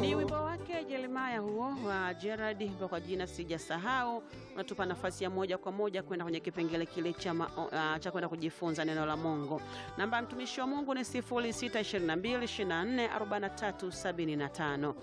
Ni wimbo wake Jeremaya huo wa Gerard kwa jina sijasahau, unatupa nafasi ya moja kwa moja kwenda kwenye kipengele kile cha uh, cha kwenda kujifunza neno la Mungu. Namba ya mtumishi wa Mungu ni 0622244375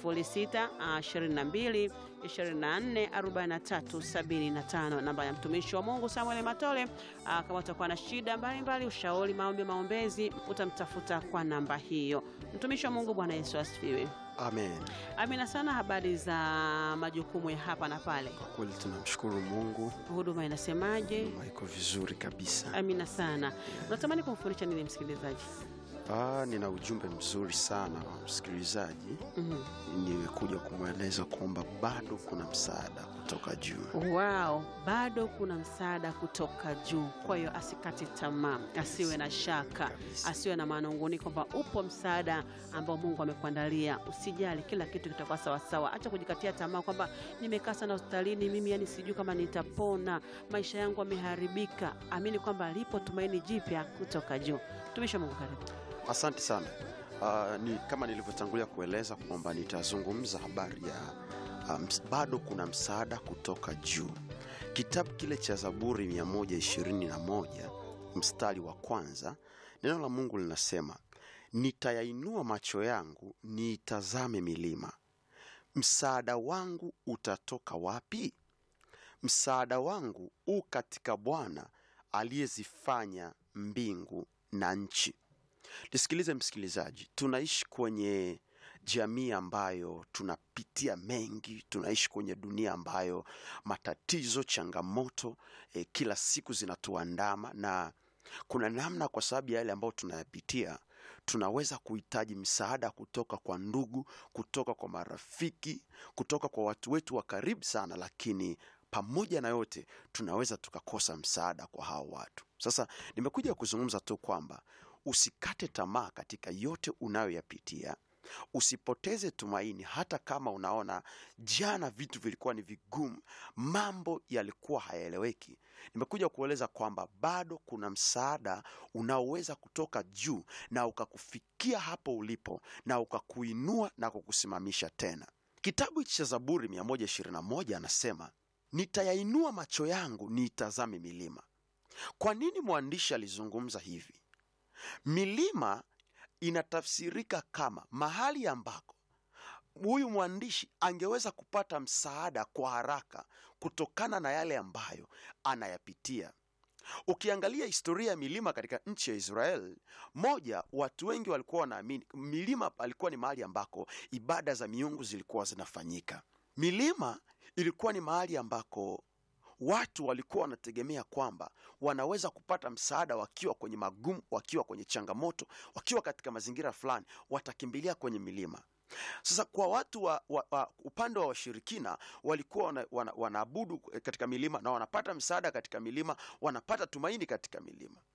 0622244375. Namba ya mtumishi wa Mungu Samuel Matole. Uh, kama utakuwa na shida mbalimbali, ushauri, maombi, maombezi, utamtafuta kwa namba hiyo. Mtumishi wa Mungu, Bwana Yesu asifiwe. Amen. Amina sana. Habari za majukumu ya hapa na pale, Kwa kweli tunamshukuru Mungu, huduma inasemaje? Huduma iko vizuri kabisa. Amina sana. Unatamani kumfundisha nini msikilizaji? Ah, nina ujumbe mzuri sana wa msikilizaji. Mhm. Nimekuja kumweleza kwamba bado kuna msaada kutoka juu. Wow, bado kuna msaada kutoka juu. Kwa hiyo asikate tamaa, asiwe na shaka, Kabisa. asiwe na manunguni kwamba upo msaada ambao Mungu amekuandalia. Usijali, kila kitu kitakuwa sawasawa. Acha kujikatia tamaa kwamba nimekaa sana hospitalini mimi, yani sijui kama nitapona, maisha yangu yameharibika. Amini kwamba lipo tumaini jipya kutoka juu. Mtumishi wa Mungu, karibu. Asante sana. Ah, ni kama nilivyotangulia kueleza kwamba nitazungumza habari ya ah, ms- bado kuna msaada kutoka juu. Kitabu kile cha Zaburi 121 mstari wa kwanza, neno la Mungu linasema, nitayainua macho yangu niitazame milima, msaada wangu utatoka wapi? Msaada wangu u katika Bwana aliyezifanya mbingu na nchi. Nisikilize msikilizaji, tunaishi kwenye jamii ambayo tunapitia mengi, tunaishi kwenye dunia ambayo matatizo, changamoto eh, kila siku zinatuandama na kuna namna, kwa sababu ya yale ambayo tunayapitia, tunaweza kuhitaji msaada kutoka kwa ndugu, kutoka kwa marafiki, kutoka kwa watu wetu wa karibu sana, lakini pamoja na yote tunaweza tukakosa msaada kwa hao watu. Sasa nimekuja kuzungumza tu kwamba usikate tamaa katika yote unayoyapitia, usipoteze tumaini, hata kama unaona jana vitu vilikuwa ni vigumu, mambo yalikuwa hayaeleweki. Nimekuja kueleza kwamba bado kuna msaada unaoweza kutoka juu na ukakufikia hapo ulipo na ukakuinua na kukusimamisha tena. Kitabu cha Zaburi 121 anasema, nitayainua macho yangu niitazame milima. Kwa nini mwandishi alizungumza hivi? Milima inatafsirika kama mahali ambako huyu mwandishi angeweza kupata msaada kwa haraka kutokana na yale ambayo anayapitia. Ukiangalia historia ya milima katika nchi ya Israel, moja, watu wengi walikuwa wanaamini milima alikuwa ni mahali ambako ibada za miungu zilikuwa zinafanyika. Milima ilikuwa ni mahali ambako watu walikuwa wanategemea kwamba wanaweza kupata msaada wakiwa kwenye magumu, wakiwa kwenye changamoto, wakiwa katika mazingira fulani, watakimbilia kwenye milima. Sasa kwa watu wa, wa, wa upande wa washirikina walikuwa wana, wana, wanaabudu katika milima na wanapata msaada katika milima, wanapata tumaini katika milima.